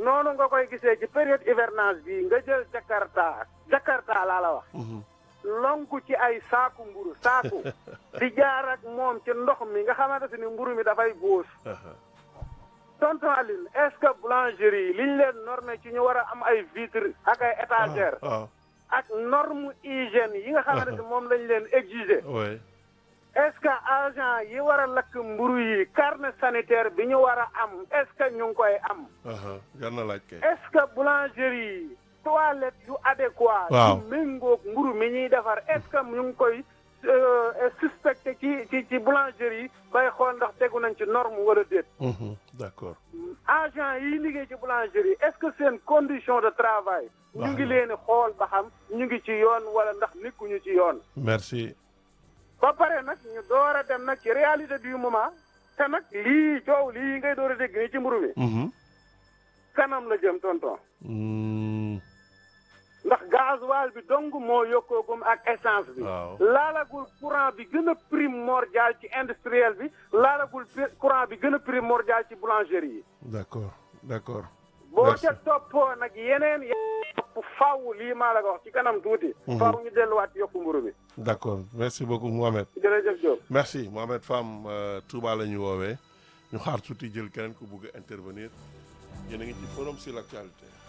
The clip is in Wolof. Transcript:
noonu nga koy gisee ci période hivernage bi nga jël Jakarta Jakarta laa la wax Mhm. lonku ci ay saaku mburu saaku di jaar ak moom ci ndox mi nga xamante ni mburu mi dafay góos Aha. tonton Aline est-ce que boulangerie yi liñ leen normé ci ñu war a am ay vitre ak ay étagère waaw ak norme hygiène yi nga xamante ni moom lañ leen exiger oui est-ce que agent yi war a lakk mburu yi carnet sanitaire bi ñu war a am est-ce que ñu ngi koy am aha jar na laaj kay est-ce que boulangerie yi toilette yu adéquat Waaw. yu méngoog mburu mi ñuy defar est-ce que ñu ngi koy euh, suspecté ci ci ci boulangerie yi bay xool ndax tegu nañ ci norme wala déet Mhm. d'accord agent yi liggéey ci boulangerie est-ce que seen condition de travail ñu Baax ngi na. leen di xool ba xam ñu ngi ci yoon wala ndax nekkuñu ci yoon merci ba pare nag ñu door a dem nag ci réalité du moment te nag lii coow lii ngay door a dégg nii ci mburu mi Mhm. kanam la jëm tonton Mm, ndax gasoil bi dong moo yokkoogum ak essence bi waaw laalagul courant bi gën a primordial ci industriel bi laalagul bi- courant bi gën a primordial ci boulangerie yi d'accord d'accord boo Merci. ca toppoo nag yeneen yeneen topp faw lii maa la ko wax ci kanam tuuti Mhm. faw ñu delluwaat ci yokku mburu bi d'accord merci beaucoup Mohamed jërëjëf Diop merci Mohamed Fam euh, Touba la ñu woowee ñu xaar tuuti jël keneen ku bugg a intervenir yéen a ngi ci forum sur l'actualité